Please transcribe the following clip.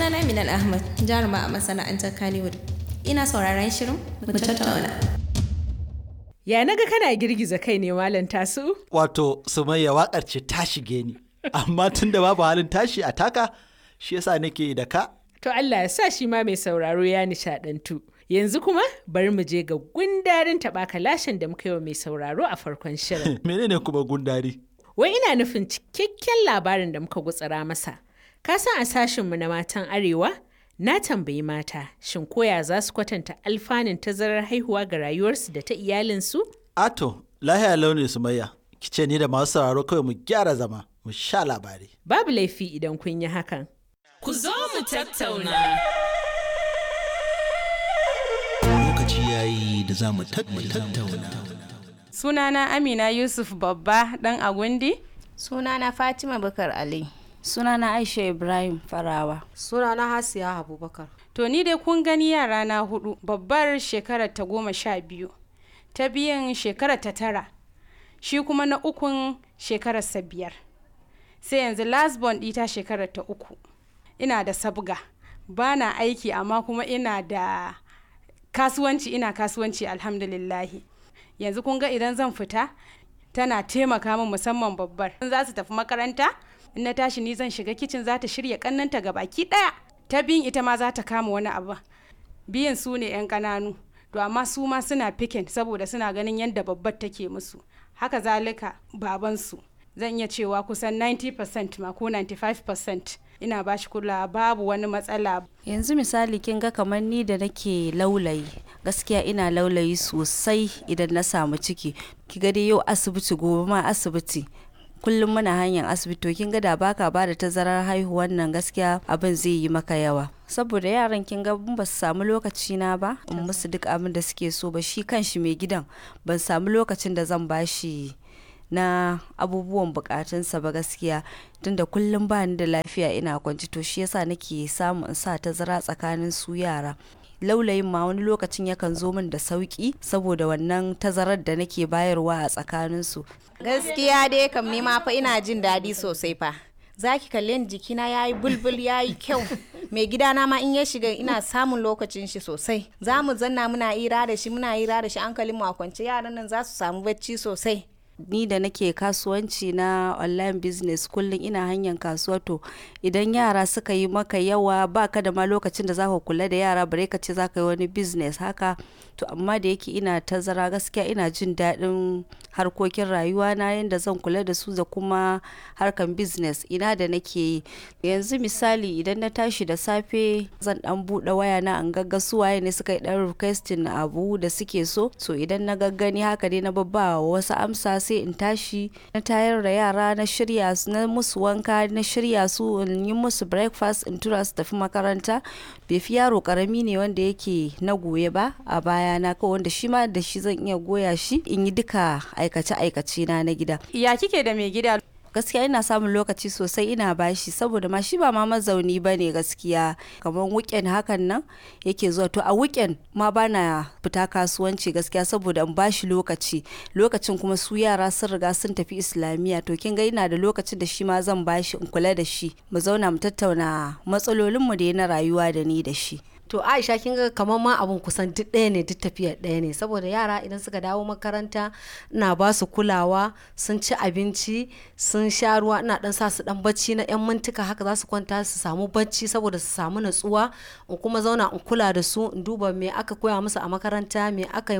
Sunana Minal Ahmad, jaruma a masana'antar Kannywood. Ina sauraron shirin mu tattauna. Ya naga kana girgiza kai ne malam tasu? Wato Sumayya waƙar ce ta shige ni, amma tun da babu halin tashi a taka, shi yasa nake da ka. To Allah ya sa shi ma mai sauraro ya nishadantu. Yanzu kuma bari mu je ga gundarin taɓa kalashin da muka yi wa mai sauraro a farkon shirin. Menene kuma gundari? Wai ina nufin cikakken labarin da muka gutsara masa. Ka san a sashinmu na matan Arewa? Na tambayi mata, shin koya za su kwatanta alfanun tazarar haihuwa ga rayuwarsu da ta iyalinsu? Ato, lahiya launin Sumayya, ki ce ni da masu sauraro kawai mu gyara zama, mu sha labari. Babu laifi idan kun yi hakan. Ku zo mu tattauna. Lokaci yayi da za mu tattauna. Sunana Amina Yusuf Babba ɗan Agundi. Sunana Fatima Bakar Ali. Sunana Aisha Ibrahim Farawa. Sunana Hasiya Abubakar. To ni dai kun gani yara na hudu babbar shekarar ta goma sha biyu ta biyan shekarar ta tara shi kuma na ukun shekarar sa biyar sai yanzu last born ɗita shekarar ta uku ina da sabga ba na aiki amma kuma ina da kasuwanci ina kasuwanci alhamdulillahi yanzu kun ga idan zan fita tana taimaka min musamman babbar in za su tafi makaranta in na tashi ni zan shiga kicin za ta shirya kannanta ga baki daya ta biyun ita ma za ta kama wani abu biyan su ne yan kananu to amma su ma suna pikin saboda suna ganin yadda babbar take musu haka zalika babansu zan iya cewa kusan 90% ma ko 95% ina ba shi kula babu wani matsala Yanzu misali kin ga kamar ni da nake laulayi gaskiya ina laulayi sosai idan na samu ciki ki ga dai yau asibiti gobe ma asibiti kullum muna hanyar asibiti to kin ga da baka ba da tazarar haihuwan nan gaskiya abin zai yi maka yawa saboda yaran kin ga ba su samu lokaci na ba in musu duk abin da suke so ba shi kanshi mai gidan ban samu lokacin da zan bashi na abubuwan bukatunsa ba gaskiya tunda kullum ba ni da lafiya ina kwanci to shi yasa nake samu in sa tazara tsakanin su yara laulayin ma wani lokacin yakan zo min da sauki saboda wannan tazarar da nake bayarwa a tsakaninsu Gaskiya dai kam ni ma fa ina jin daɗi sosai fa. Za ki kalle ni jikina ya yi bulbul ya yi kyau. Mai gidana ma in ya shiga ina samun lokacin shi sosai. Za mu zanna muna ira da shi muna ira da shi hankalin mu a kwance yaran nan za su samu bacci sosai. ni da nake kasuwanci na online business kullum ina hanyar kasuwa to idan yara suka yi maka yawa baka da ma lokacin da zaka kula da yara bare ka ce zaka yi wani business haka to amma da yake ina tazara gaskiya ina jin daɗin harkokin rayuwa na yadda zan kula da su da kuma harkan business ina da nake yi yanzu misali idan na tashi da safe zan dan buɗe waya na an gagga su waye ne suka yi dan requesting abu da suke so so idan na gaggani haka dai na babba wasu amsa sai in tashi na tayar da yara na shirya su na musu wanka na shirya su in yi musu breakfast in tura su tafi makaranta bai fi yaro karami ne wanda yake na goye ba a baya na kawai wanda shi ma da shi zan iya goya shi in yi duka aikace aikace na na gida ya kike da mai gida gaskiya ina samun lokaci sosai ina bashi saboda ma shi ba ma mazauni ba ne gaskiya kamar weekend hakan nan yake zuwa to a weekend ma bana fita kasuwanci gaskiya saboda in bashi lokaci lokacin kuma su yara sun riga sun tafi islamiyya to kin ga ina da lokacin da shi ma zan bashi in kula da shi mu zauna mu tattauna matsalolinmu da na rayuwa da ni da shi To Aisha kin ga kamar ma abun kusan duk ɗaya ne duk tafiyar ɗaya ne saboda yara idan suka dawo makaranta ina ba su kulawa sun ci abinci sun sha ruwa ina dan sa su dan bacci na yan mintuka haka za su kwanta su samu bacci saboda su samu natsuwa in kuma zauna in kula da su in duba me aka koya musu a makaranta me aka yi